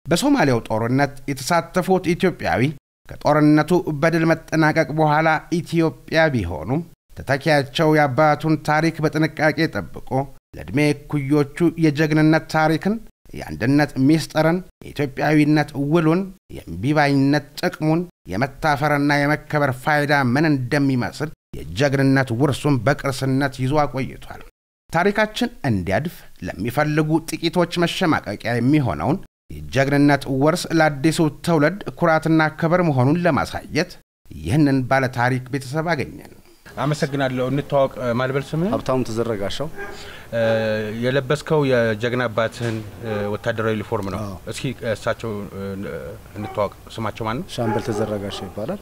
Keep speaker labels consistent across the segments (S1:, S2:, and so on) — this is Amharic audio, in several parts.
S1: በሶማሌው ጦርነት የተሳተፉት ኢትዮጵያዊ ከጦርነቱ በድል መጠናቀቅ በኋላ ኢትዮጵያ ቢሆኑም ተተኪያቸው የአባቱን ታሪክ በጥንቃቄ ጠብቆ ለዕድሜ እኩዮቹ የጀግንነት ታሪክን፣ የአንድነት ምስጢርን፣ የኢትዮጵያዊነት ውሉን፣ የእምቢባይነት ጥቅሙን፣ የመታፈርና የመከበር ፋይዳ ምን እንደሚመስል የጀግንነት ውርሱን በቅርስነት ይዞ አቆይቷል። ታሪካችን እንዲያድፍ ለሚፈልጉ ጥቂቶች መሸማቀቂያ የሚሆነውን የጀግንነት ውርስ ለአዲሱ ትውልድ ኩራትና ክብር መሆኑን ለማሳየት ይህንን ባለ ታሪክ ቤተሰብ አገኘን።
S2: አመሰግናለሁ። እንተዋወቅ። ማልበል ስምህ?
S3: ሀብታሙ ተዘረጋሻው።
S2: የለበስከው የጀግና አባትህን ወታደራዊ ዩኒፎርም ነው።
S3: አዎ።
S2: እስኪ እሳቸው እንተዋወቅ። ስማቸው ማን ነው?
S3: ሻምበል ተዘረጋሻው ይባላል።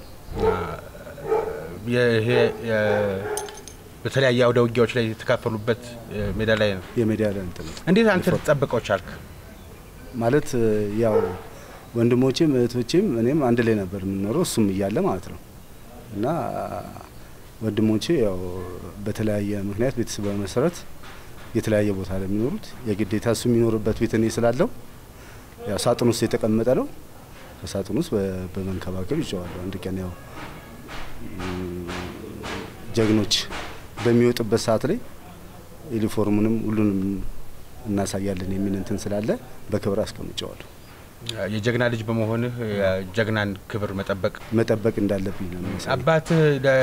S2: ይሄ በተለያየ አውደ ውጊያዎች ላይ የተካፈሉበት ሜዳ ላይ ነው።
S3: የሜዲያ ላይ እንትን ነው።
S2: እንዴት አንተ ልትጠብቀው ቻልክ?
S3: ማለት ያው ወንድሞቼም እህቶቼም እኔም አንድ ላይ ነበር የምንኖረው እሱም እያለ ማለት ነው። እና ወንድሞቼ ያው በተለያየ ምክንያት ቤተሰብ መሰረት የተለያየ ቦታ ላይ የሚኖሩት የግዴታ እሱ የሚኖርበት ቤት እኔ ስላለው ያው ሳጥን ውስጥ የተቀመጠ ነው። ከሳጥን ውስጥ በ- በመንከባከብ ይዤዋለሁ። አንድ ቀን ያው ም፣ ጀግኖች በሚወጡበት ሰዓት ላይ ዩኒፎርሙንም ሁሉንም እናሳያለን የሚል እንትን ስላለ በክብር አስቀምጨዋለሁ።
S2: የጀግና ልጅ በመሆንህ የጀግናን ክብር መጠበቅ
S3: መጠበቅ እንዳለብኝ ነው የሚያሳየው።
S2: አባትህ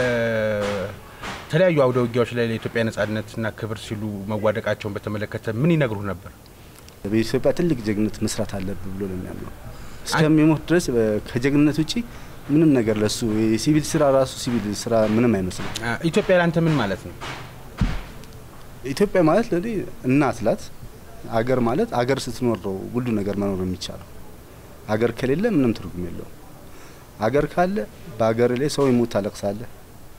S2: ለተለያዩ አውደ ውጊያዎች ላይ ለኢትዮጵያ ነጻነትና ክብር ሲሉ መዋደቃቸውን በተመለከተ ምን ይነግሩህ ነበር?
S3: በኢትዮጵያ ትልቅ ጀግንነት መስራት አለብህ ብሎ ነው የሚያምነው። እስከሚሞት ድረስ በ- ከጀግንነት ውጪ ምንም ነገር ለሱ የሲቪል ስራ ራሱ ሲቪል ስራ ምንም አይመስልም።
S2: አ፣ ኢትዮጵያ ለአንተ ምን ማለት ነው?
S3: ኢትዮጵያ ማለት ለእኔ እናት ላት አገር ማለት አገር ስትኖር ነው ሁሉ ነገር መኖር የሚቻለው። አገር ከሌለ ምንም ትርጉም የለውም። አገር ካለ በአገር ላይ ሰው ይሞት ታለቅሳለህ።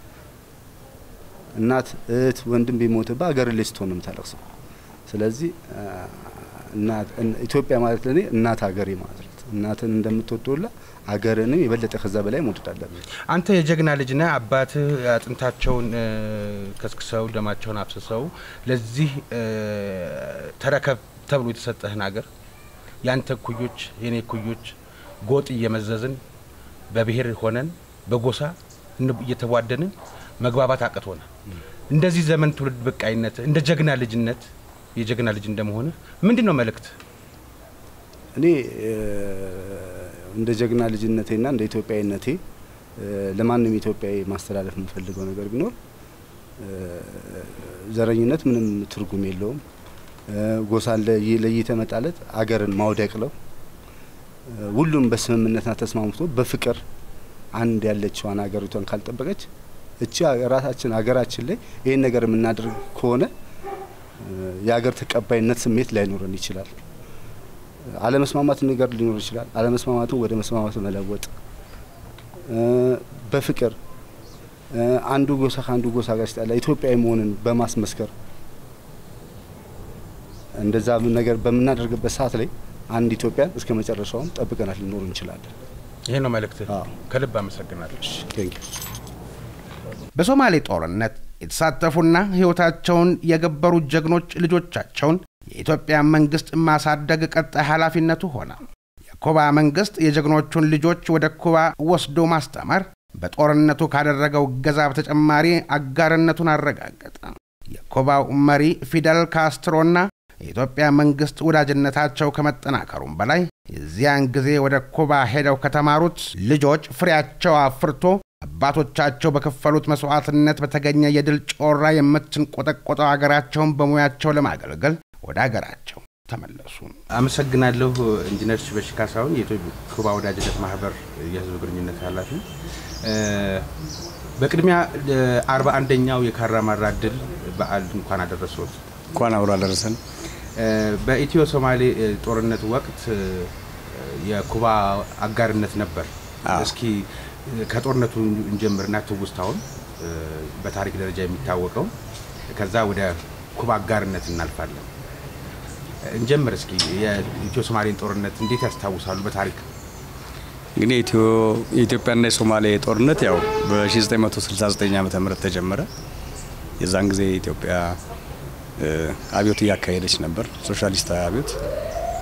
S3: እናት፣ እህት፣ ወንድም ቢሞትብህ አገር ላይ ስትሆን ነው የምታለቅሰው። ስለዚህ አ፣ እናት እን- ኢትዮጵያ ማለት ለእኔ እናት አገሬ ማለት ነው። እናትን እንደምትወደውላ አገርንም የበለጠ ከዛ በላይ መውደድ አለብህ።
S2: አንተ የጀግና ልጅ ነህ። አባትህ አጥንታቸውን እ፣ ከስክሰው ደማቸውን አፍስሰው ለዚህ እ፣ ተረከብ ተብሎ የተሰጠህን ሀገር ያንተ እኩዮች የኔ እኩዮች ጎጥ እየመዘዝን በብሔር ሆነን በጎሳ እን- እየተቧደንን መግባባት አቅቶናል። እንደዚህ ዘመን ትውልድ በቃይነት እንደ ጀግና ልጅነት የጀግና ልጅ እንደመሆንህ ምንድን ነው መልእክት?
S3: እኔ እ፣ እንደ ጀግና ልጅነቴና እንደ ኢትዮጵያዊነቴ እ፣ ለማንም ኢትዮጵያዊ ማስተላለፍ የምፈልገው ነገር ቢኖር እ፣ ዘረኝነት ምንም ትርጉም የለውም። እ፣ ጎሳን ለይ- ለይተ መጣለት አገርን ማውደቅ ነው። እ፣ ሁሉም በስምምነትና ተስማምቶ በፍቅር አንድ ያለችዋን ሀገሪቷን ካልጠበቀች እቺ ራሳችን ሀገራችን ላይ ይህን ነገር የምናደርግ ከሆነ እ፣ የሀገር ተቀባይነት ስሜት ላይኖረን ይችላል። አለመስማማት ነገር ሊኖር ይችላል። አለመስማማትን ወደ መስማማት መለወጥ እ፣ በፍቅር እ፣ አንዱ ጎሳ ከአንዱ ጎሳ ጋር ሲጣላ ኢትዮጵያዊ መሆንን በማስመስከር እንደዛ ነገር በምናደርግበት ሰዓት ላይ አንድ ኢትዮጵያን እስከ መጨረሻውም ጠብቀናት ልኖር እንችላለን።
S2: ይሄ ነው መልእክት።
S3: አዎ።
S2: ከልብ አመሰግናለሁ።
S3: ቴንክ ዩ።
S1: በሶማሌ ጦርነት የተሳተፉና ሕይወታቸውን የገበሩ ጀግኖች ልጆቻቸውን የኢትዮጵያ መንግሥት ማሳደግ ቀጣይ ኃላፊነቱ ሆነ። የኩባ መንግሥት የጀግኖቹን ልጆች ወደ ኩባ ወስዶ ማስተማር በጦርነቱ ካደረገው እገዛ በተጨማሪ አጋርነቱን አረጋገጠ። የኩባው መሪ ፊደል ካስትሮና የኢትዮጵያ መንግሥት ወዳጅነታቸው ከመጠናከሩም በላይ የዚያን ጊዜ ወደ ኩባ ሄደው ከተማሩት ልጆች ፍሬያቸው አፍርቶ አባቶቻቸው በከፈሉት መስዋዕትነት በተገኘ የድል ጮራ የምትንቆጠቆጠው አገራቸውን በሙያቸው ለማገልገል ወደ አገራቸው ተመለሱ።
S2: አመሰግናለሁ ኢንጂነር ሽበሺ ካሳሁን የኢትዮ ኩባ ወዳጅነት ማህበር የህዝብ ግንኙነት ኃላፊ። እ፣ በቅድሚያ አርባ አንደኛው የካራማራ ድል በዓል እንኳን አደረሰዎት።
S4: እንኳን አብሮ አደረሰን።
S2: እ፣ በኢትዮ ሶማሌ እ፣ ጦርነት ወቅት እ፣ የኩባ አጋርነት ነበር።
S4: አዎ።
S2: እስኪ እ፣ ከጦርነቱ እንጀምርና ትውስታውን እ፣ በታሪክ ደረጃ የሚታወቀው ከዛ ወደ ኩባ አጋርነት እናልፋለን። እንጀምር እስኪ የኢትዮ ሶማሌን ጦርነት እንዴት ያስታውሳሉ? በታሪክ
S4: እንግዲህ ኢትዮ- የኢትዮጵያና የሶማሌ ጦርነት ያው በ1969 ዓ ም ተጀመረ። የዛን ጊዜ ኢትዮጵያ እ፣ አብዮት እያካሄደች ነበር፣ ሶሻሊስታዊ አብዮት።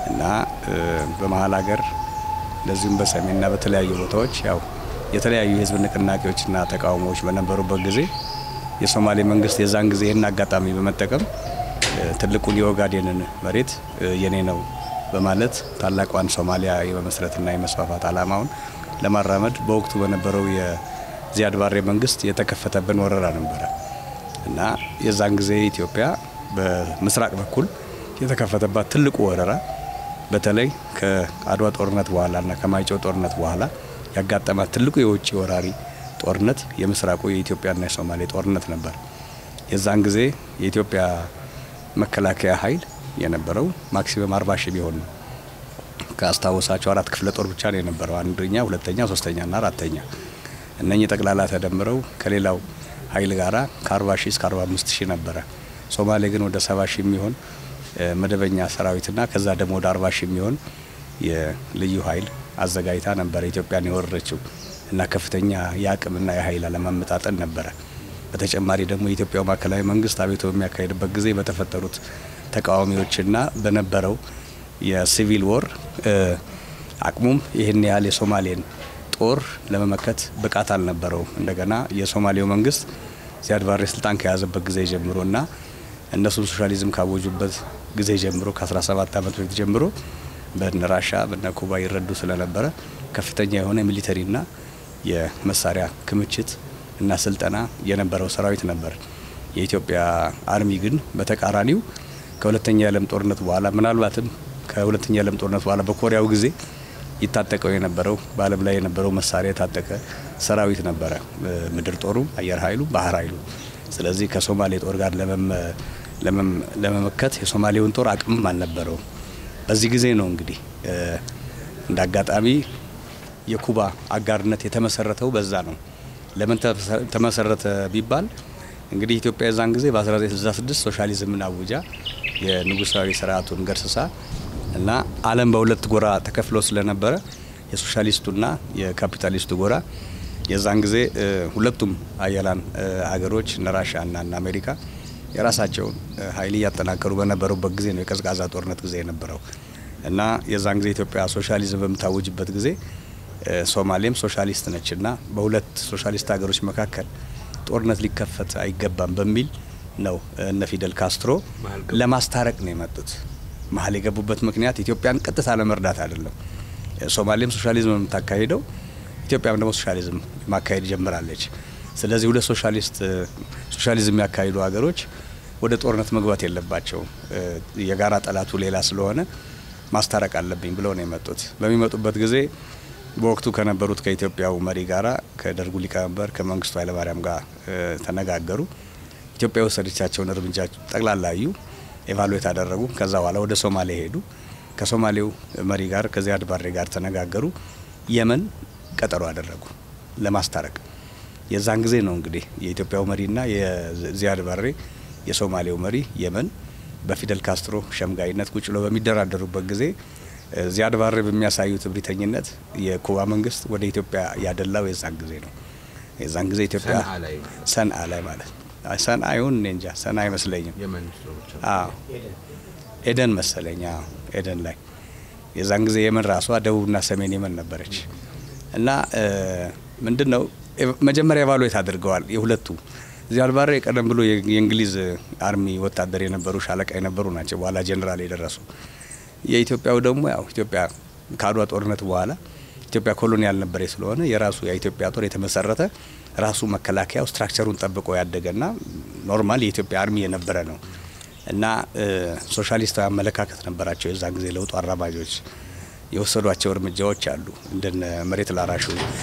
S4: እና በመሀል ሀገር እንደዚሁም በሰሜንና በተለያዩ ቦታዎች ያው የተለያዩ የህዝብ ንቅናቄዎችና ተቃውሞዎች በነበሩበት ጊዜ የሶማሌ መንግስት የዛን ጊዜ ይህን አጋጣሚ በመጠቀም ትልቁን የኦጋዴንን መሬት የኔ ነው በማለት ታላቋን ሶማሊያ የመመስረትና የመስፋፋት አላማውን ለማራመድ በወቅቱ በነበረው የዚያድ ባሬ መንግስት የተከፈተብን ወረራ ነበረ እና የዛን ጊዜ ኢትዮጵያ በምስራቅ በኩል የተከፈተባት ትልቁ ወረራ በተለይ ከአድዋ ጦርነት በኋላና ከማይጨው ጦርነት በኋላ ያጋጠማት ትልቁ የውጭ ወራሪ ጦርነት የምስራቁ የኢትዮጵያና የሶማሌ ጦርነት ነበር። የዛን ጊዜ የኢትዮጵያ መከላከያ ኃይል የነበረው ማክሲመም አርባ ሺህ ቢሆን ነው። ካስታወሳቸው አራት ክፍለ ጦር ብቻ ነው የነበረው። አንደኛ፣ ሁለተኛ፣ ሶስተኛና አራተኛ እነኚህ ጠቅላላ ተደምረው ከሌላው ኃይል ጋራ ከ40 ሺህ እስከ 45 ሺህ ነበረ። ሶማሌ ግን ወደ 70 ሺህ የሚሆን መደበኛ ሰራዊትና ከዛ ደግሞ ወደ 40 ሺህ የሚሆን የልዩ ኃይል አዘጋጅታ ነበረ ኢትዮጵያን የወረረችው እና ከፍተኛ የአቅምና የኃይል አለማመጣጠን ነበረ። በተጨማሪ ደግሞ የኢትዮጵያው ማዕከላዊ መንግስት አቤቶ በሚያካሄድበት ጊዜ በተፈጠሩት ተቃዋሚዎችና በነበረው የሲቪል ወር አቅሙም ይህን ያህል የሶማሌን ጦር ለመመከት ብቃት አልነበረውም። እንደገና የሶማሌው መንግስት ዚያድ ባሬ ስልጣን ከያዘበት ጊዜ ጀምሮ እና እነሱም ሶሻሊዝም ካወጁበት ጊዜ ጀምሮ ከ17 ዓመት በፊት ጀምሮ በነ ራሻ በነ ኩባ ይረዱ ስለነበረ ከፍተኛ የሆነ ሚሊተሪና የመሳሪያ ክምችት እና ስልጠና የነበረው ሰራዊት ነበር። የኢትዮጵያ አርሚ ግን በተቃራኒው ከሁለተኛ የዓለም ጦርነት በኋላ ምናልባትም ከሁለተኛ የዓለም ጦርነት በኋላ በኮሪያው ጊዜ ይታጠቀው የነበረው በዓለም ላይ የነበረው መሳሪያ የታጠቀ ሰራዊት ነበረ። ምድር ጦሩ፣ አየር ኃይሉ፣ ባህር ኃይሉ። ስለዚህ ከሶማሌ ጦር ጋር ለመመከት የሶማሌውን ጦር አቅምም አልነበረውም። በዚህ ጊዜ ነው እንግዲህ እንደ አጋጣሚ የኩባ አጋርነት የተመሰረተው በዛ ነው። ለምን ተመሰረተ ቢባል እንግዲህ ኢትዮጵያ የዛን ጊዜ በ1966 ሶሻሊዝምን አውጃ የንጉሳዊ ስርዓቱን ገርስሳ እና ዓለም በሁለት ጎራ ተከፍሎ ስለነበረ የሶሻሊስቱና የካፒታሊስቱ ጎራ የዛን ጊዜ ሁለቱም አያላን አገሮች እነ ራሻ እና እነ አሜሪካ የራሳቸውን ኃይል እያጠናከሩ በነበሩበት ጊዜ ነው የቀዝቃዛ ጦርነት ጊዜ የነበረው እና የዛን ጊዜ ኢትዮጵያ ሶሻሊዝም በምታውጅበት ጊዜ ሶማሌም ሶሻሊስት ነች እና በሁለት ሶሻሊስት ሀገሮች መካከል ጦርነት ሊከፈት አይገባም በሚል ነው እነ ፊደል ካስትሮ ለማስታረቅ ነው የመጡት። መሀል የገቡበት ምክንያት ኢትዮጵያን ቀጥታ ለመርዳት አይደለም። ሶማሌም ሶሻሊዝም የምታካሂደው ኢትዮጵያም ደግሞ ሶሻሊዝም ማካሄድ ጀምራለች። ስለዚህ ሁለት ሶሻሊስት ሶሻሊዝም የሚያካሂዱ ሀገሮች ወደ ጦርነት መግባት የለባቸውም። የጋራ ጠላቱ ሌላ ስለሆነ ማስታረቅ አለብኝ ብለው ነው የመጡት። በሚመጡበት ጊዜ በወቅቱ ከነበሩት ከኢትዮጵያው መሪ ጋራ ከደርጉ ሊቀመንበር ከመንግስቱ ኃይለማርያም ጋር ተነጋገሩ። ኢትዮጵያ የወሰደቻቸውን እርምጃ ጠቅላላ አዩ፣ ኤቫሉዌት አደረጉ። ከዛ በኋላ ወደ ሶማሌ ሄዱ። ከሶማሌው መሪ ጋር ከዚያድ ባሬ ጋር ተነጋገሩ። የመን ቀጠሮ አደረጉ ለማስታረቅ። የዛን ጊዜ ነው እንግዲህ የኢትዮጵያው መሪና የዚያድ ባሬ የሶማሌው መሪ የመን በፊደል ካስትሮ ሸምጋይነት ቁጭ ብለው በሚደራደሩበት ጊዜ ዚያድ ባሬ በሚያሳዩት እብሪተኝነት የኩባ መንግስት ወደ ኢትዮጵያ ያደላው የዛን ጊዜ ነው። የዛን ጊዜ ኢትዮጵያ ሰንአ ላይ ማለት ሰንአ ይሁን እኔ እንጃ፣ ሰንአ አይመስለኝም። አዎ ኤደን መሰለኝ። አዎ ኤደን ላይ የዛን ጊዜ የመን ራሷ ደቡብና ሰሜን የመን ነበረች እና ምንድን ነው መጀመሪያ ኤቫሉዌት አድርገዋል የሁለቱ ዚያድ ባሬ ቀደም ብሎ የእንግሊዝ አርሚ ወታደር የነበሩ ሻለቃ የነበሩ ናቸው። በኋላ ጀኔራል የደረሱ የኢትዮጵያው ደግሞ ያው ኢትዮጵያ ከአድዋ ጦርነት በኋላ ኢትዮጵያ ኮሎኒያል ነበረ ስለሆነ የራሱ የኢትዮጵያ ጦር የተመሰረተ ራሱ መከላከያው ስትራክቸሩን ጠብቆ ያደገና ኖርማል የኢትዮጵያ አርሚ የነበረ ነው እና ሶሻሊስታዊ አመለካከት ነበራቸው። የዛን ጊዜ ለውጡ አራማጆች የወሰዷቸው እርምጃዎች አሉ። እንደነ መሬት ላራሹ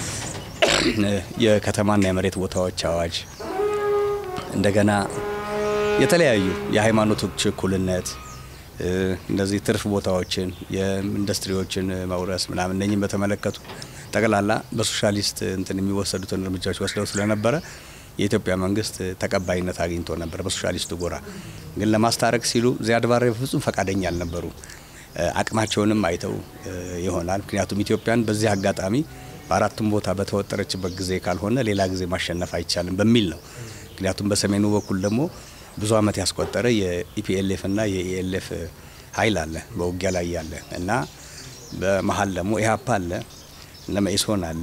S4: የከተማና የመሬት ቦታዎች አዋጅ፣ እንደገና የተለያዩ የሃይማኖቶች እኩልነት እንደዚህ ትርፍ ቦታዎችን የኢንዱስትሪዎችን መውረስ ምናምን እነኝም በተመለከቱ ጠቅላላ በሶሻሊስት እንትን የሚወሰዱትን እርምጃዎች ወስደው ስለነበረ የኢትዮጵያ መንግስት ተቀባይነት አግኝቶ ነበር በሶሻሊስቱ ጎራ። ግን ለማስታረቅ ሲሉ ዚያድ ባሬ በፍጹም ፈቃደኛ አልነበሩ። አቅማቸውንም አይተው ይሆናል። ምክንያቱም ኢትዮጵያን በዚህ አጋጣሚ በአራቱም ቦታ በተወጠረችበት ጊዜ ካልሆነ ሌላ ጊዜ ማሸነፍ አይቻልም በሚል ነው። ምክንያቱም በሰሜኑ በኩል ደግሞ ብዙ ዓመት ያስቆጠረ የኢፒኤልኤፍ እና የኢኤልኤፍ ኃይል አለ በውጊያ ላይ ያለ እና በመሀል ደግሞ ኢህአፓ አለ እነ መኢሶን አለ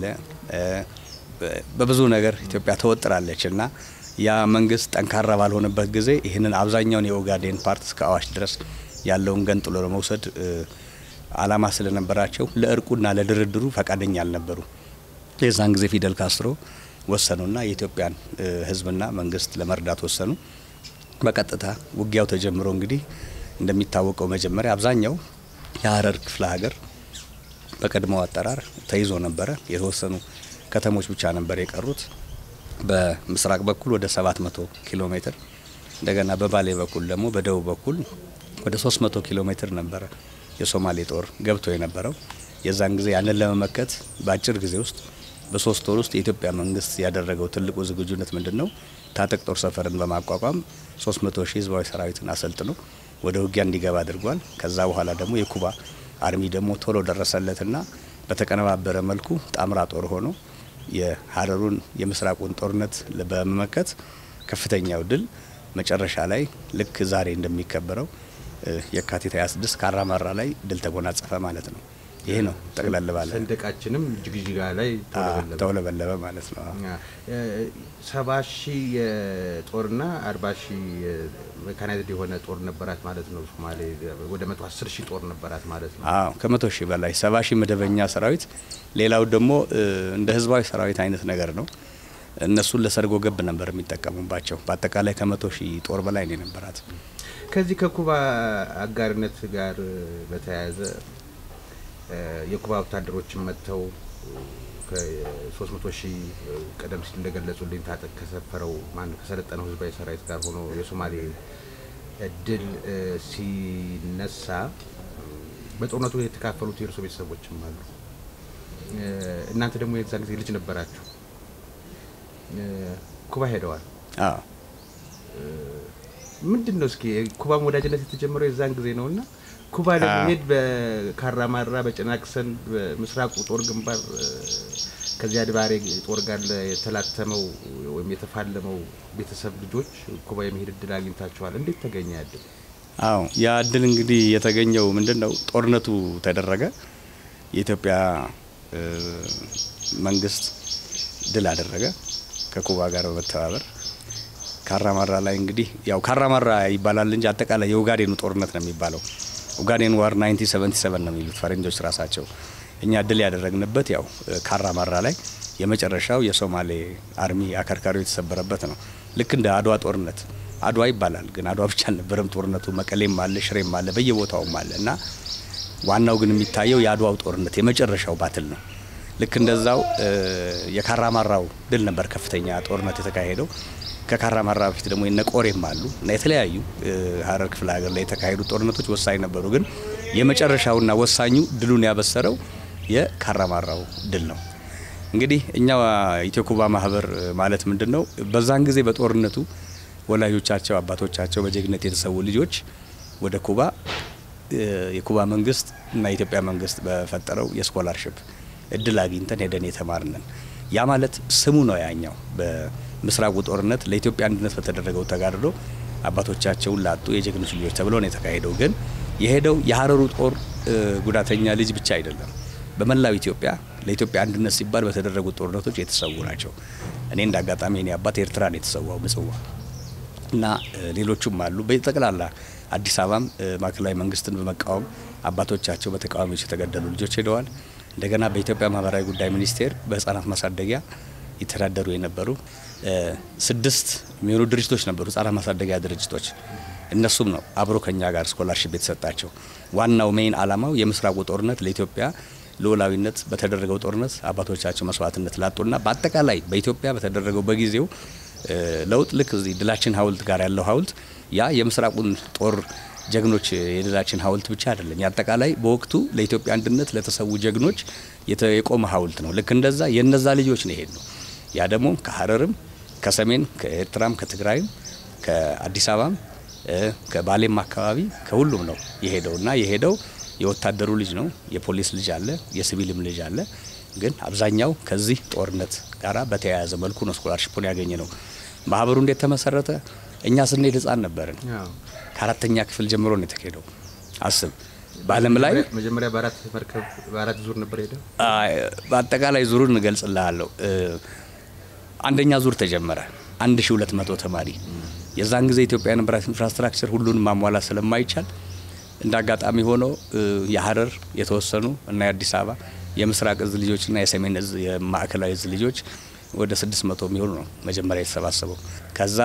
S4: በብዙ ነገር ኢትዮጵያ ተወጥራለች እና ያ መንግስት ጠንካራ ባልሆነበት ጊዜ ይህንን አብዛኛውን የኦጋዴን ፓርት እስከ አዋሽ ድረስ ያለውን ገንጥሎ ለመውሰድ አላማ ስለነበራቸው ለእርቁና ለድርድሩ ፈቃደኛ አልነበሩ። የዛን ጊዜ ፊደል ካስትሮ ወሰኑና የኢትዮጵያን ሕዝብና መንግስት ለመርዳት ወሰኑ። በቀጥታ ውጊያው ተጀምሮ እንግዲህ እንደሚታወቀው መጀመሪያ አብዛኛው የሀረር ክፍለ ሀገር በቀድሞው አጠራር ተይዞ ነበረ። የተወሰኑ ከተሞች ብቻ ነበር የቀሩት። በምስራቅ በኩል ወደ 700 ኪሎ ሜትር እንደገና በባሌ በኩል ደግሞ በደቡብ በኩል ወደ 300 ኪሎ ሜትር ነበረ የሶማሌ ጦር ገብቶ የነበረው። የዛን ጊዜ ያንን ለመመከት በአጭር ጊዜ ውስጥ በሶስት ወር ውስጥ የኢትዮጵያ መንግስት ያደረገው ትልቁ ዝግጁነት ምንድን ነው? ታጠቅ ጦር ሰፈርን በማቋቋም 300 ሺህ ህዝባዊ ሰራዊትን አሰልጥኖ ወደ ውጊያ እንዲገባ አድርጓል። ከዛ በኋላ ደግሞ የኩባ አርሚ ደግሞ ቶሎ ደረሰለትና በተቀነባበረ መልኩ ጣምራ ጦር ሆኖ የሀረሩን የምስራቁን ጦርነት በመመከት ከፍተኛው ድል መጨረሻ ላይ ልክ ዛሬ እንደሚከበረው የካቲት 26 ካራማራ ላይ ድል ተጎናጸፈ ማለት ነው። ይሄ ነው ጠቅለል ባለ
S2: ሰንደቃችንም ጅግጅጋ ላይ
S4: ተውለበለበ ማለት ነው።
S2: ሰባ ሺህ የጦርና አርባ ሺህ ሜካናይዝድ የሆነ ጦር ነበራት ማለት ነው። ሶማሌ ወደ መቶ አስር ሺህ ጦር ነበራት ማለት ነው።
S4: አዎ ከመቶ ሺህ በላይ ሰባ ሺህ መደበኛ ሰራዊት፣ ሌላው ደግሞ እንደ ህዝባዊ ሰራዊት አይነት ነገር ነው። እነሱን ለሰርጎ ገብ ነበር የሚጠቀሙባቸው። በአጠቃላይ ከመቶ ሺህ ጦር በላይ ነው የነበራት።
S2: ከዚህ ከኩባ አጋርነት ጋር በተያያዘ የኩባ ወታደሮችን መጥተው ከሶስት መቶ ሺህ ቀደም ሲል እንደገለጹልኝ ታጠቅ ከሰፈረው ማን ከሰለጠነው ህዝባዊ ሰራዊት ጋር ሆኖ የሶማሌ ድል ሲነሳ በጦርነቱ የተካፈሉት የእርሶ ቤተሰቦችም አሉ። እናንተ ደግሞ የዛን ጊዜ ልጅ ነበራችሁ። ኩባ ሄደዋል።
S4: አዎ
S2: ምንድን ነው እስኪ ኩባም ወዳጅነት የተጀመረው የዛን ጊዜ ነው እና ኩባ ለመሄድ በካራማራ በጭናክሰን በምስራቁ ጦር ግንባር ከዚያ ድባሬ ጦር ጋር የተላተመው ወይም የተፋለመው ቤተሰብ ልጆች ኩባ የመሄድ እድል አግኝታችኋል። እንዴት ተገኘ ያድል?
S4: አዎ ያ እድል እንግዲህ የተገኘው ምንድን ነው? ጦርነቱ ተደረገ። የኢትዮጵያ መንግስት ድል አደረገ ከኩባ ጋር በመተባበር ካራማራ ላይ እንግዲህ ያው ካራማራ ይባላል እንጂ አጠቃላይ የኦጋዴኑ ጦርነት ነው የሚባለው። ኦጋዴን ዋር 1977 ነው የሚሉት ፈረንጆች ራሳቸው። እኛ ድል ያደረግንበት ያው ካራማራ ላይ የመጨረሻው የሶማሌ አርሚ አከርካሪው የተሰበረበት ነው። ልክ እንደ አድዋ ጦርነት አድዋ ይባላል፣ ግን አድዋ ብቻ አልነበረም ጦርነቱ። መቀሌም አለ፣ ሽሬም አለ፣ በየቦታውም አለ እና ዋናው ግን የሚታየው የአድዋው ጦርነት የመጨረሻው ባትል ነው። ልክ እንደዛው የካራማራው ድል ነበር ከፍተኛ ጦርነት የተካሄደው። ከካራማራ በፊት ደግሞ የነ ቆሬም አሉ እና የተለያዩ ሀረር ክፍለ ሀገር ላይ የተካሄዱ ጦርነቶች ወሳኝ ነበሩ። ግን የመጨረሻውና ወሳኙ ድሉን ያበሰረው የካራማራው ድል ነው። እንግዲህ እኛ ኢትዮ ኩባ ማህበር ማለት ምንድን ነው? በዛን ጊዜ በጦርነቱ ወላጆቻቸው አባቶቻቸው በጀግነት የተሰዉ ልጆች ወደ ኩባ የኩባ መንግስት እና የኢትዮጵያ መንግስት በፈጠረው የስኮላርሽፕ እድል አግኝተን ሄደን የተማርነን ያ ማለት ስሙ ነው ያኛው ምስራቁ ጦርነት ለኢትዮጵያ አንድነት በተደረገው ተጋድሎ አባቶቻቸውን ላጡ የጀግኖች ልጆች ተብሎ ነው የተካሄደው። ግን የሄደው የሀረሩ ጦር ጉዳተኛ ልጅ ብቻ አይደለም። በመላው ኢትዮጵያ ለኢትዮጵያ አንድነት ሲባል በተደረጉት ጦርነቶች የተሰዉ ናቸው። እኔ እንደ አጋጣሚ እኔ አባት ኤርትራ ነው የተሰዋው ምጽዋ እና ሌሎቹም አሉ። በጠቅላላ አዲስ አበባም ማዕከላዊ መንግስትን በመቃወም አባቶቻቸው በተቃዋሚዎች የተገደሉ ልጆች ሄደዋል። እንደገና በኢትዮጵያ ማህበራዊ ጉዳይ ሚኒስቴር በህጻናት ማሳደጊያ ይተዳደሩ የነበሩ ስድስት የሚሆኑ ድርጅቶች ነበሩ፣ ህጻናት ማሳደጊያ ድርጅቶች። እነሱም ነው አብሮ ከኛ ጋር ስኮላርሽፕ የተሰጣቸው። ዋናው ሜይን አላማው የምስራቁ ጦርነት ለኢትዮጵያ ልዑላዊነት በተደረገው ጦርነት አባቶቻቸው መስዋዕትነት ላጡና በአጠቃላይ በኢትዮጵያ በተደረገው በጊዜው ለውጥ ልክ እዚህ ድላችን ሀውልት ጋር ያለው ሀውልት ያ የምስራቁን ጦር ጀግኖች የድላችን ሀውልት ብቻ አይደለም። የአጠቃላይ በወቅቱ ለኢትዮጵያ አንድነት ለተሰዉ ጀግኖች የቆመ ሀውልት ነው። ልክ እንደዛ የነዛ ልጆች ነው ይሄድ ነው። ያ ደግሞ ከሀረርም ከሰሜን ከኤርትራም ከትግራይም ከአዲስ አበባም ከባሌም አካባቢ ከሁሉም ነው የሄደው እና የሄደው የወታደሩ ልጅ ነው። የፖሊስ ልጅ አለ፣ የሲቪልም ልጅ አለ። ግን አብዛኛው ከዚህ ጦርነት ጋር በተያያዘ መልኩ ነው ስኮላርሽፑን ያገኘ ነው። ማህበሩ እንዴት ተመሰረተ? እኛ ስንሄድ ህጻን ነበርን። ከአራተኛ ክፍል ጀምሮ ነው የተካሄደው። አስብ በዓለም ላይ
S2: መጀመሪያ በአራት መርከብ በአራት ዙር ነበር ሄደ።
S4: በአጠቃላይ ዙሩን እንገልጽልሃለሁ። አንደኛ ዙር ተጀመረ 1200 ተማሪ። የዛን ጊዜ ኢትዮጵያ የነበራት ኢንፍራስትራክቸር ሁሉን ማሟላት ስለማይቻል እንደ አጋጣሚ ሆኖ የሀረር የተወሰኑ እና የአዲስ አበባ የምስራቅ እዝ ልጆችና የሰሜን እዝ የማዕከላዊ እዝ ልጆች ወደ 600 የሚሆኑ ነው መጀመሪያ የተሰባሰበው። ከዛ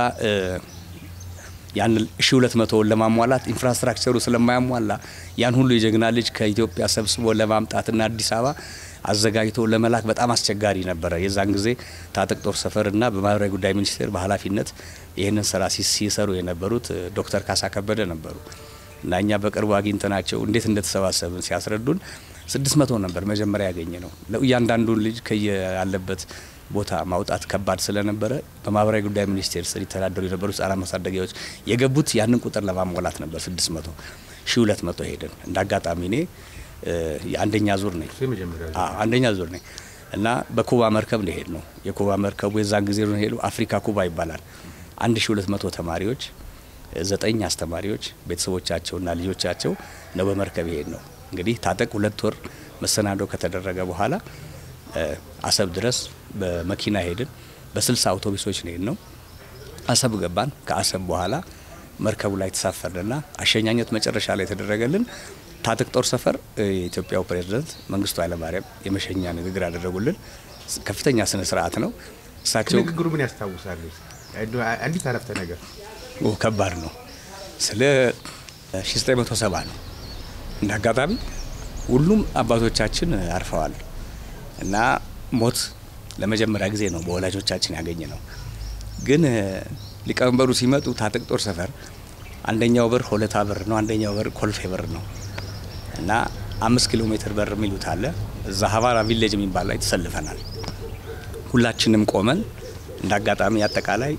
S4: ያን 1200ውን ለማሟላት ኢንፍራስትራክቸሩ ስለማያሟላ ያን ሁሉ የጀግና ልጅ ከኢትዮጵያ ሰብስቦ ለማምጣትና አዲስ አበባ አዘጋጅቶ ለመላክ በጣም አስቸጋሪ ነበረ። የዛን ጊዜ ታጠቅ ጦር ሰፈርና በማህበራዊ ጉዳይ ሚኒስቴር በኃላፊነት ይህንን ስራ ሲሰሩ የነበሩት ዶክተር ካሳ ከበደ ነበሩ እና እኛ በቅርቡ አግኝተናቸው እንዴት እንደተሰባሰብን ሲያስረዱን ስድስት መቶ ነበር መጀመሪያ ያገኘ ነው። እያንዳንዱን ልጅ ከያለበት ቦታ ማውጣት ከባድ ስለነበረ በማህበራዊ ጉዳይ ሚኒስቴር ስር ይተዳደሩ የነበሩ ህጻናት ማሳደጊያዎች የገቡት ያንን ቁጥር ለማሟላት ነበር። ስድስት መቶ ሺ ሁለት መቶ ሄድን። እንደ አጋጣሚ እኔ የአንደኛ ዙር ነኝ አንደኛ ዙር ነኝ እና በኩባ መርከብ ነው ሄድ ነው። የኩባ መርከቡ የዛን ጊዜ ነው ሄዱ አፍሪካ ኩባ ይባላል። አንድ ሺ ሁለት መቶ ተማሪዎች ዘጠኝ አስተማሪዎች ቤተሰቦቻቸውና ልጆቻቸው ነው በመርከብ ይሄድ ነው። እንግዲህ ታጠቅ ሁለት ወር መሰናዶ ከተደረገ በኋላ አሰብ ድረስ በመኪና ሄድን። በስልሳ አውቶቡሶች ነው ሄድ ነው። አሰብ ገባን። ከአሰብ በኋላ መርከቡ ላይ ተሳፈርንና አሸኛኘት መጨረሻ ላይ የተደረገልን ታጠቅ ጦር ሰፈር የኢትዮጵያው ፕሬዝዳንት መንግስቱ ኃይለማርያም የመሸኛ ንግግር ያደረጉልን ከፍተኛ ስነ ስርዓት ነው። እሳቸው
S2: ንግግሩ ምን ያስታውሳሉ? አንዲት አረፍተ ነገር
S4: ከባድ ነው። ስለ 1970 ነው። እንደ አጋጣሚ ሁሉም አባቶቻችን አርፈዋል እና ሞት ለመጀመሪያ ጊዜ ነው በወላጆቻችን ያገኘ ነው። ግን ሊቀመንበሩ ሲመጡ ታጠቅ ጦር ሰፈር አንደኛው በር ሆለታ በር ነው፣ አንደኛው በር ኮልፌ በር ነው እና አምስት ኪሎ ሜትር በር የሚሉት አለ። እዛ ሀቫራ ቪሌጅ የሚባል ላይ ተሰልፈናል። ሁላችንም ቆመን እንደ አጋጣሚ አጠቃላይ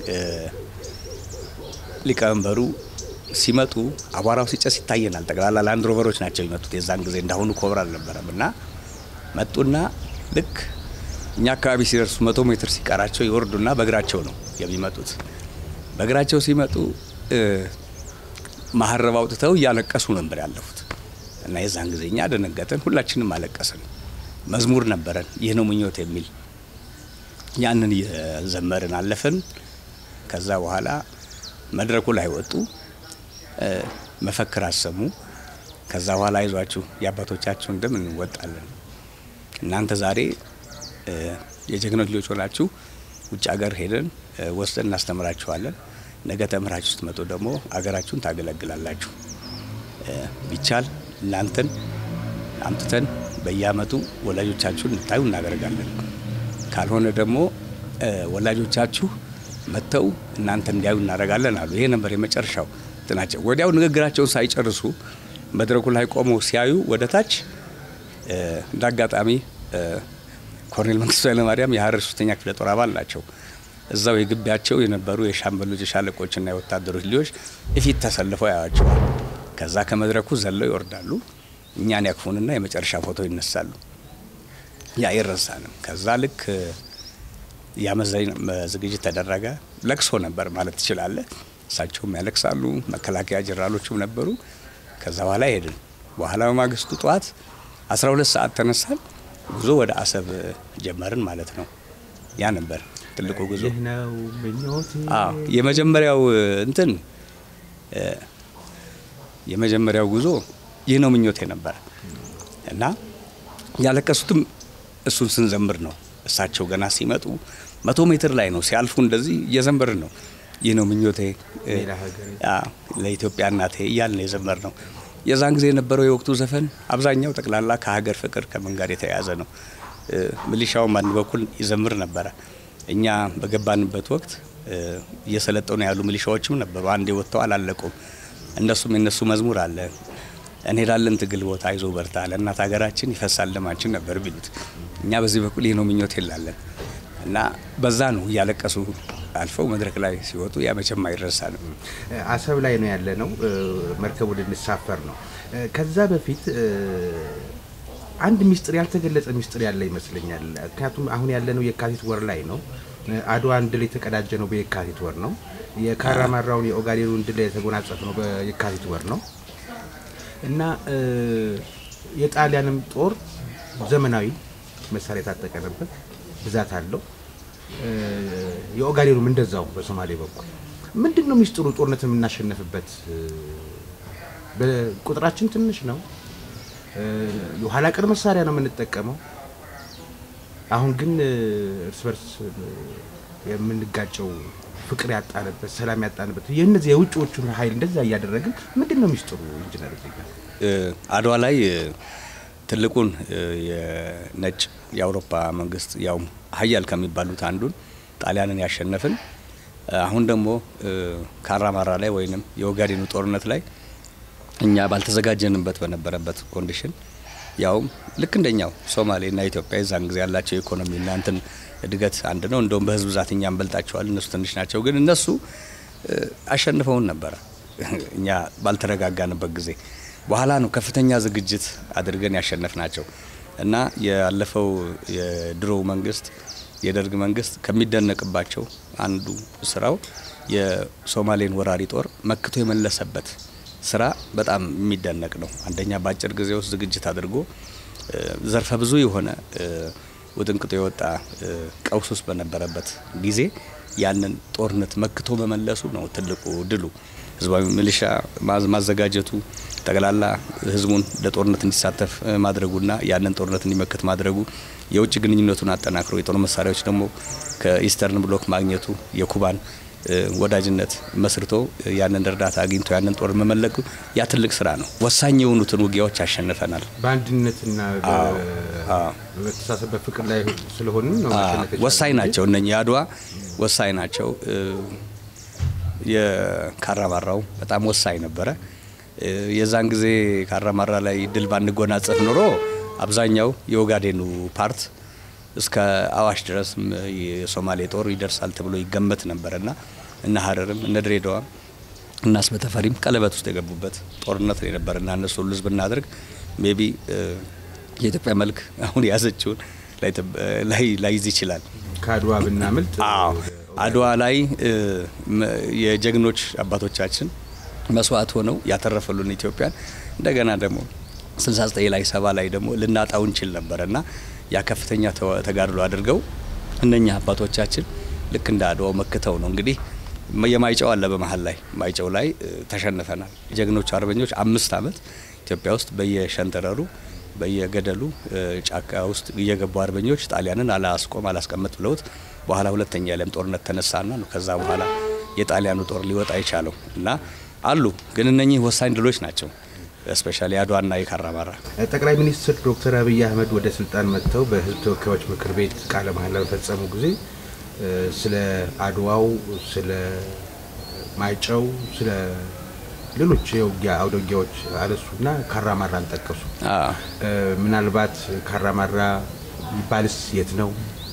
S4: ሊቀመንበሩ ሲመጡ አቧራው ሲጨስ ይታየናል። ጠቅላላ ላንድ ሮቨሮች ናቸው የመጡት። የዛን ጊዜ እንዳሁኑ ኮብራ አልነበረም እና መጡና ልክ እኛ አካባቢ ሲደርሱ መቶ ሜትር ሲቀራቸው ይወርዱና በእግራቸው ነው የሚመጡት። በእግራቸው ሲመጡ መሀረብ አውጥተው እያለቀሱ ነበር ያለፉት እና የዛን ጊዜ እኛ ደነገጥን። ሁላችንም አለቀስን። መዝሙር ነበረን ይህ ነው ምኞት የሚል ያንን እየዘመርን አለፍን። ከዛ በኋላ መድረኩ ላይ ወጡ፣ መፈክር አሰሙ። ከዛ በኋላ አይዟችሁ የአባቶቻችሁን ደም እንወጣለን፣ እናንተ ዛሬ የጀግኖች ልጆች ሆናችሁ ውጭ ሀገር ሄደን ወስደን እናስተምራችኋለን። ነገ ተምራችሁ ስትመጡ ደግሞ አገራችሁን ታገለግላላችሁ። ቢቻል እናንተን አምጥተን በየአመቱ ወላጆቻችሁን እንድታዩ እናደርጋለን። ካልሆነ ደግሞ ወላጆቻችሁ መጥተው እናንተ እንዲያዩ እናደርጋለን አሉ። ይሄ ነበር የመጨረሻው እንትናቸው። ወዲያው ንግግራቸውን ሳይጨርሱ መድረኩ ላይ ቆመው ሲያዩ ወደ ታች እንደ አጋጣሚ ኮሎኔል መንግስቱ ኃይለማርያም የሀረር ሶስተኛ ክፍለ ጦር አባል ናቸው። እዛው የግቢያቸው የነበሩ የሻምበሎች የሻለቆችና የወታደሮች ልጆች እፊት ተሰልፈው ያዋቸዋል። ከዛ ከመድረኩ ዘለው ይወርዳሉ። እኛን ያክፉንና የመጨረሻ ፎቶ ይነሳሉ። ያ አይረሳንም። ከዛ ልክ የአመዛኝ ዝግጅት ተደረገ። ለቅሶ ነበር ማለት ትችላለህ። እሳቸውም ያለቅሳሉ። መከላከያ ጀነራሎችም ነበሩ። ከዛ በኋላ ሄድን። በኋላ በማግስቱ ጠዋት 12 ሰዓት ተነሳን። ጉዞ ወደ አሰብ ጀመርን ማለት ነው። ያ ነበር ትልቁ ጉዞ።
S2: ይህ ነው ምኞቴ።
S4: አዎ የመጀመሪያው እንትን የመጀመሪያው ጉዞ ይህ ነው ምኞቴ ነበር እና ያለቀሱትም እሱን ስንዘምር ነው። እሳቸው ገና ሲመጡ መቶ ሜትር ላይ ነው ሲያልፉ እንደዚህ እየዘመርን ነው። ይህ ነው ምኞቴ
S2: ሌላ ሀገር
S4: ለኢትዮጵያ እናቴ እያልን የዘመር ነው። የዛን ጊዜ የነበረው የወቅቱ ዘፈን አብዛኛው ጠቅላላ ከሀገር ፍቅር ከምን ጋር የተያያዘ ነው። ሚሊሻውም አንድ በኩል ይዘምር ነበረ። እኛ በገባንበት ወቅት እየሰለጠኑ ያሉ ሚሊሻዎችም ነበሩ። አንዴ ወጥተው አላለቁም። እነሱም የነሱ መዝሙር አለ እንሄዳለን ትግል ቦታ አይዞ በርታ ለእናት ሀገራችን ይፈሳል ደማችን ነበር ቢሉት፣ እኛ በዚህ በኩል ይህ ነው ምኞት የላለን እና በዛ ነው እያለቀሱ አልፈው መድረክ ላይ ሲወጡ ያ መቼም አይረሳንም።
S2: አሰብ ላይ ነው ያለ ነው። መርከቡ ልንሳፈር ነው። ከዛ በፊት አንድ ሚስጥር ያልተገለጸ ሚስጥር ያለ ይመስለኛል። ምክንያቱም አሁን ያለነው የካቲት ወር ላይ ነው። አድዋን ድል የተቀዳጀ ነው በየካቲት ወር ነው። የካራማራውን የኦጋዴኑን ድል የተጎናጸፍ ነው በየካቲት ወር ነው። እና የጣሊያንም ጦር ዘመናዊ መሳሪያ የታጠቀ ነበር፣ ብዛት አለው። የኦጋዴኑም እንደዛው በሶማሌ በኩል ምንድን ነው ሚስጥሩ? ጦርነት የምናሸነፍበት ቁጥራችን ትንሽ ነው። የኋላ ቀር መሳሪያ ነው የምንጠቀመው። አሁን ግን እርስ በርስ የምንጋጨው ፍቅር ያጣንበት፣ ሰላም ያጣንበት የእነዚህ የውጭዎቹን ኃይል እንደዛ እያደረግን ምንድን ነው ሚስጥሩ? ኢንጂነር
S4: አድዋ ላይ ትልቁን የነጭ የአውሮፓ መንግስት ያው ሀያል ከሚባሉት አንዱን ጣሊያንን ያሸነፍን አሁን ደግሞ ካራማራ ላይ ወይንም የኦጋዴኑ ጦርነት ላይ እኛ ባልተዘጋጀንበት በነበረበት ኮንዲሽን ያውም ልክ እንደኛው ሶማሌና ኢትዮጵያ የዛን ጊዜ ያላቸው ኢኮኖሚና እንትን እድገት አንድ ነው። እንደውም በህዝብ ብዛት እኛ እንበልጣቸዋል፣ እነሱ ትንሽ ናቸው። ግን እነሱ አሸንፈውን ነበረ እኛ ባልተረጋጋንበት ጊዜ። በኋላ ነው ከፍተኛ ዝግጅት አድርገን ያሸነፍ ናቸው እና ያለፈው የድሮው መንግስት የደርግ መንግስት ከሚደነቅባቸው አንዱ ስራው የሶማሌን ወራሪ ጦር መክቶ የመለሰበት ስራ በጣም የሚደነቅ ነው። አንደኛ በአጭር ጊዜ ውስጥ ዝግጅት አድርጎ ዘርፈ ብዙ የሆነ ውጥንቅጦ የወጣ ቀውስ ውስጥ በነበረበት ጊዜ ያንን ጦርነት መክቶ መመለሱ ነው ትልቁ ድሉ። ህዝባዊ ሚሊሻ ማዘጋጀቱ፣ ጠቅላላ ህዝቡን ለጦርነት እንዲሳተፍ ማድረጉና ያንን ጦርነት እንዲመክት ማድረጉ፣ የውጭ ግንኙነቱን አጠናክሮ የጦር መሳሪያዎች ደግሞ ከኢስተርን ብሎክ ማግኘቱ የኩባን ወዳጅነት መስርቶ ያንን እርዳታ አግኝቶ ያንን ጦር መመለኩ ያ ትልቅ ስራ ነው። ወሳኝ የሆኑትን ውጊያዎች አሸንፈናል።
S2: በአንድነትና በመተሳሰብ በፍቅር ላይ ስለሆኑ ነው
S4: ወሳኝ ናቸው። እነ የአድዋ ወሳኝ ናቸው። የካራማራው በጣም ወሳኝ ነበረ። የዛን ጊዜ ካራማራ ላይ ድል ባንጎናጸፍ ኖሮ አብዛኛው የኦጋዴኑ ፓርት እስከ አዋሽ ድረስ የሶማሌ ጦር ይደርሳል ተብሎ ይገመት ነበርና እነ ሀረርም እነ ድሬዳዋም እና አስበተፈሪም ቀለበት ውስጥ የገቡበት ጦርነት ነው የነበርና እነሱ ሁሉ ህዝብ ብናደርግ ሜቢ የኢትዮጵያ መልክ አሁን የያዘችውን ላይዝ ይችላል።
S2: ከአድዋ ብናምልጥ
S4: አድዋ ላይ የጀግኖች አባቶቻችን መስዋዕት ሆነው ያተረፈሉን ኢትዮጵያን እንደገና ደግሞ 69 ላይ ሰባ ላይ ደግሞ ልናጣው እንችል ነበርና ያ ከፍተኛ ተጋድሎ አድርገው እነኛ አባቶቻችን ልክ እንደ አድዋው መክተው ነው እንግዲህ የማይጨው አለ በመሀል ላይ ማይጨው ላይ ተሸንፈናል። ጀግኖች አርበኞች አምስት ዓመት ኢትዮጵያ ውስጥ በየሸንተረሩ በየገደሉ ጫካ ውስጥ እየገቡ አርበኞች ጣሊያንን አላስቆም አላስቀምጥ ብለውት በኋላ ሁለተኛ የዓለም ጦርነት ተነሳና ነው ከዛ በኋላ የጣሊያኑ ጦር ሊወጣ የቻለው እና አሉ ግን እነኚህ ወሳኝ ድሎች ናቸው። ስፔሻሊ አድዋና የካራማራ
S2: ጠቅላይ ሚኒስትር ዶክተር አብይ አህመድ ወደ ስልጣን መጥተው በህዝብ ተወካዮች ምክር ቤት ቃለ መሃላ በፈጸሙ ጊዜ ስለ አድዋው፣ ስለ ማይጨው፣ ስለ ሌሎች የውጊያ አውደ ውጊያዎች አነሱና ካራማራን ጠቀሱ። ምናልባት ካራማራ ይባልስ የት ነው?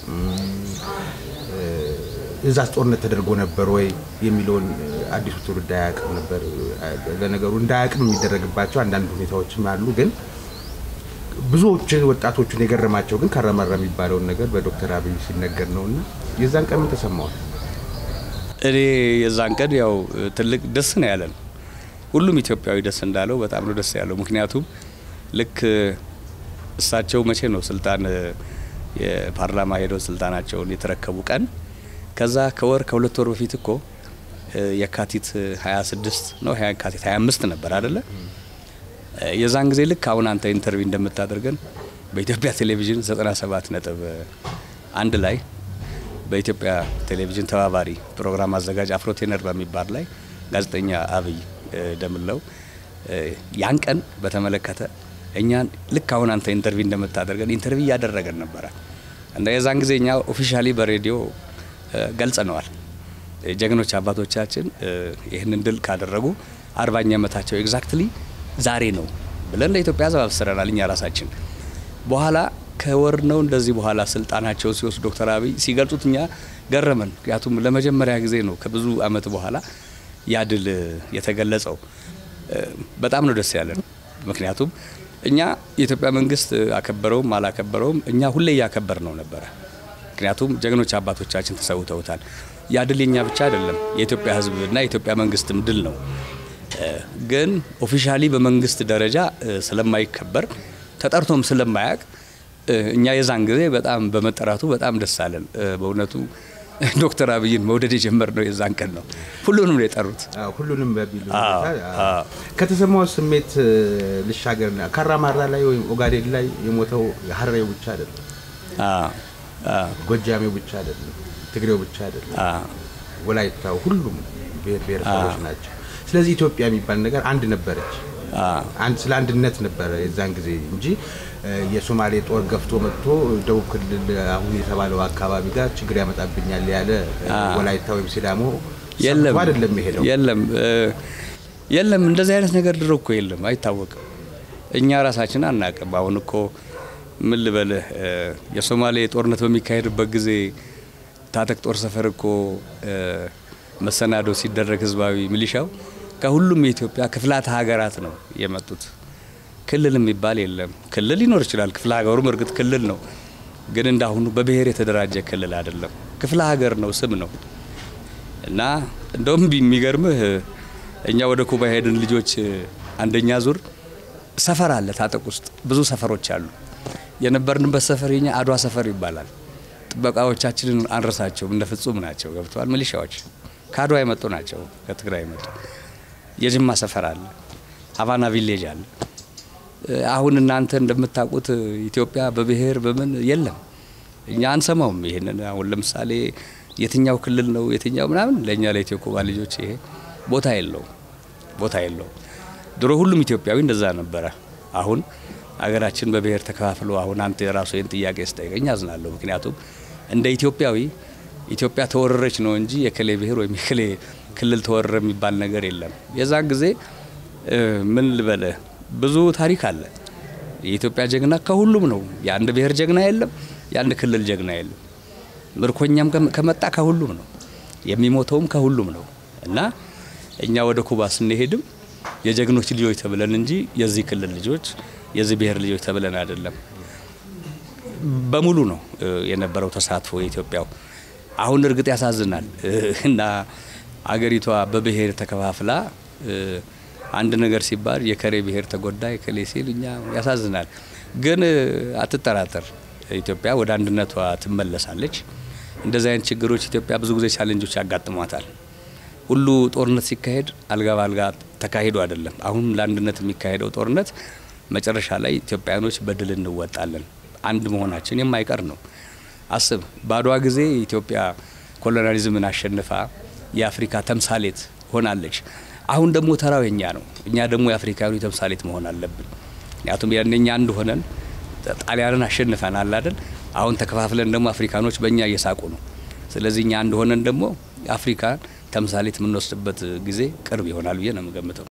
S2: እዛስ ጦርነት ተደርጎ ነበር ወይ የሚለውን አዲሱ ትውልድ አያውቅም ነበር። ለነገሩ እንዳያውቅም የሚደረግባቸው አንዳንድ ሁኔታዎችም አሉ። ግን ብዙዎች ወጣቶቹን የገረማቸው ግን ካራማራ የሚባለውን ነገር በዶክተር አብይ ሲነገር ነው እና የዛን ቀን ምን ተሰማዋል?
S4: እኔ የዛን ቀን ያው ትልቅ ደስ ነው ያለን። ሁሉም ኢትዮጵያዊ ደስ እንዳለው በጣም ነው ደስ ያለው። ምክንያቱም ልክ እሳቸው መቼ ነው ስልጣን የፓርላማ ሄደው ስልጣናቸውን የተረከቡ ቀን ከዛ ከወር ከሁለት ወር በፊት እኮ የካቲት 26 ነው የካቲት 25 ነበር አይደለ? የዛን ጊዜ ልክ አሁን አንተ ኢንተርቪው እንደምታደርገን በኢትዮጵያ ቴሌቪዥን 97 ነጥብ አንድ ላይ በኢትዮጵያ ቴሌቪዥን ተባባሪ ፕሮግራም አዘጋጅ አፍሮቴነር በሚባል ላይ ጋዜጠኛ አብይ ደምለው ያን ቀን በተመለከተ እኛን ልክ አሁን አንተ ኢንተርቪው እንደምታደርገን ኢንተርቪው እያደረገን ነበረ እና የዛን ጊዜ እኛ ኦፊሻሊ በሬዲዮ ገልጸነዋል። ጀግኖች አባቶቻችን ይህንን ድል ካደረጉ አርባኛ ዓመታቸው ኤግዛክትሊ ዛሬ ነው ብለን ለኢትዮጵያ ሕዝብ አብስረናል። እኛ ራሳችን በኋላ ከወር ነው እንደዚህ በኋላ ስልጣናቸውን ሲወስዱ ዶክተር አብይ ሲገልጹት እኛ ገረመን። ምክንያቱም ለመጀመሪያ ጊዜ ነው ከብዙ ዓመት በኋላ ያ ድል የተገለጸው። በጣም ነው ደስ ያለን። ምክንያቱም እኛ የኢትዮጵያ መንግስት አከበረውም አላከበረውም እኛ ሁሌ እያከበር ነው ነበረ። ምክንያቱም ጀግኖች አባቶቻችን ተሰውተውታል። ያ ድል የኛ ብቻ አይደለም፣ የኢትዮጵያ ህዝብና የኢትዮጵያ መንግስትም ድል ነው። ግን ኦፊሻሊ በመንግስት ደረጃ ስለማይከበር ተጠርቶም ስለማያውቅ እኛ የዛን ጊዜ በጣም በመጠራቱ በጣም ደስ አለን። በእውነቱ ዶክተር አብይን መውደድ የጀመርነው የዛን ቀን ነው። ሁሉንም ነው የጠሩት።
S2: ሁሉንም በሚል
S4: አዎ፣
S2: ሁኔታ
S4: አዎ።
S2: ከተሰማው ስሜት ልሻገርና ካራማራ ላይ ወይም ኦጋዴን ላይ የሞተው ሀረሬው ብቻ አይደለም፣
S4: አዎ፣ አዎ፣
S2: ጎጃሜው ብቻ አይደለም፣ ትግሬው ብቻ አይደለም፣
S4: አዎ።
S2: ወላይታው፣ ሁሉም ብሔር ብሔረሰቦች ናቸው። ስለዚህ ኢትዮጵያ የሚባል ነገር አንድ ነበረች።
S4: አዎ።
S2: አንድ ስለ አንድነት ነበረ የዛን ጊዜ እንጂ የሶማሌ ጦር ገፍቶ መጥቶ ደቡብ ክልል አሁን የተባለው አካባቢ ጋር ችግር ያመጣብኛል ያለ ወላይታ ወይም ሲዳሞ
S4: የለም
S2: ሰምቶ አይደለም የሄደው።
S4: የለም እ፣ የለም እንደዚህ አይነት ነገር ድሮ እኮ የለም፣ አይታወቅም። እኛ ራሳችን አናቅም። አሁን እኮ ምን ልበልህ እ፣ የሶማሌ ጦርነት በሚካሄድበት ጊዜ ታጠቅ ጦር ሰፈር እኮ እ፣ መሰናዶ ሲደረግ ህዝባዊ ሚሊሻው ከሁሉም የኢትዮጵያ ክፍላተ ሀገራት ነው የመጡት። ክልል የሚባል የለም። ክልል ሊኖር ይችላል። ክፍለ ሀገሩም እርግጥ ክልል ነው፣ ግን እንዳሁኑ በብሔር የተደራጀ ክልል አይደለም። ክፍለ ሀገር ነው፣ ስም ነው። እና እንደውም የሚገርምህ እኛ ወደ ኩባ ሄድን ልጆች አንደኛ ዙር ሰፈር አለ ታጠቅ ውስጥ ብዙ ሰፈሮች አሉ። የነበርንበት ሰፈር የኛ አድዋ ሰፈር ይባላል። ጥበቃዎቻችንን አንረሳቸውም፣ እንደ ፍጹም ናቸው። ገብተዋል። ሚሊሻዎች ከአድዋ የመጡ ናቸው፣ ከትግራይ የመጡ የጅማ ሰፈር አለ፣ ሀቫና ቪሌጅ አለ። አሁን እናንተ እንደምታውቁት ኢትዮጵያ በብሔር በምን የለም። እኛ አንሰማውም ይሄንን። አሁን ለምሳሌ የትኛው ክልል ነው የትኛው ምናምን ለእኛ ለኢትዮ ኩባ ልጆች ይሄ ቦታ የለውም፣ ቦታ የለውም። ድሮ ሁሉም ኢትዮጵያዊ እንደዛ ነበረ። አሁን አገራችን በብሔር ተከፋፍሎ አሁን አንተ የራሱ ይህን ጥያቄ ስጠይቀኝ አዝናለሁ። ምክንያቱም እንደ ኢትዮጵያዊ ኢትዮጵያ ተወረረች ነው እንጂ የክሌ ብሔር ወይም የክሌ ክልል ተወረረ የሚባል ነገር የለም። የዛን ጊዜ እ፣ ምን ልበልህ ብዙ ታሪክ አለ። የኢትዮጵያ ጀግና ከሁሉም ነው። የአንድ ብሔር ጀግና የለም፣ የአንድ ክልል ጀግና የለም። ምርኮኛም ከመ- ከመጣ ከሁሉም ነው፣ የሚሞተውም ከሁሉም ነው። እና እኛ ወደ ኩባ ስንሄድም የጀግኖች ልጆች ተብለን እንጂ የዚህ ክልል ልጆች የዚህ ብሔር ልጆች ተብለን አይደለም። በሙሉ ነው እ፣ የነበረው ተሳትፎ የኢትዮጵያው። አሁን እርግጥ ያሳዝናል እ፣ እና አገሪቷ በብሔር ተከፋፍላ እ፣ አንድ ነገር ሲባል የከሬ ብሔር ተጎዳ የከሌ ሲል እኛ ያሳዝናል። ግን እ፣ አትጠራጠር ኢትዮጵያ ወደ አንድነቷ ትመለሳለች። እንደዚህ አይነት ችግሮች ኢትዮጵያ ብዙ ጊዜ ቻሌንጆች ያጋጥሟታል። ሁሉ ጦርነት ሲካሄድ አልጋ በአልጋ ተካሂዶ አይደለም። አሁን ለአንድነት የሚካሄደው ጦርነት መጨረሻ ላይ ኢትዮጵያኖች በድል እንወጣለን። አንድ መሆናችን የማይቀር ነው። አስብ፣ በአድዋ ጊዜ ኢትዮጵያ ኮሎናሊዝምን አሸንፋ የአፍሪካ ተምሳሌት ሆናለች። አሁን ደግሞ ተራው የኛ ነው። እኛ ደግሞ የአፍሪካዊ ተምሳሌት መሆን አለብን። ምክንያቱም ያኔ እኛ አንድ ሆነን ጣሊያንን አሸንፈናል አይደል? አሁን ተከፋፍለን ደግሞ አፍሪካኖች በእኛ እየሳቁ ነው። ስለዚህ እኛ አንድ ሆነን ደግሞ አፍሪካን ተምሳሌት የምንወስድበት ጊዜ ቅርብ ይሆናል ብዬ ነው የምገምተው።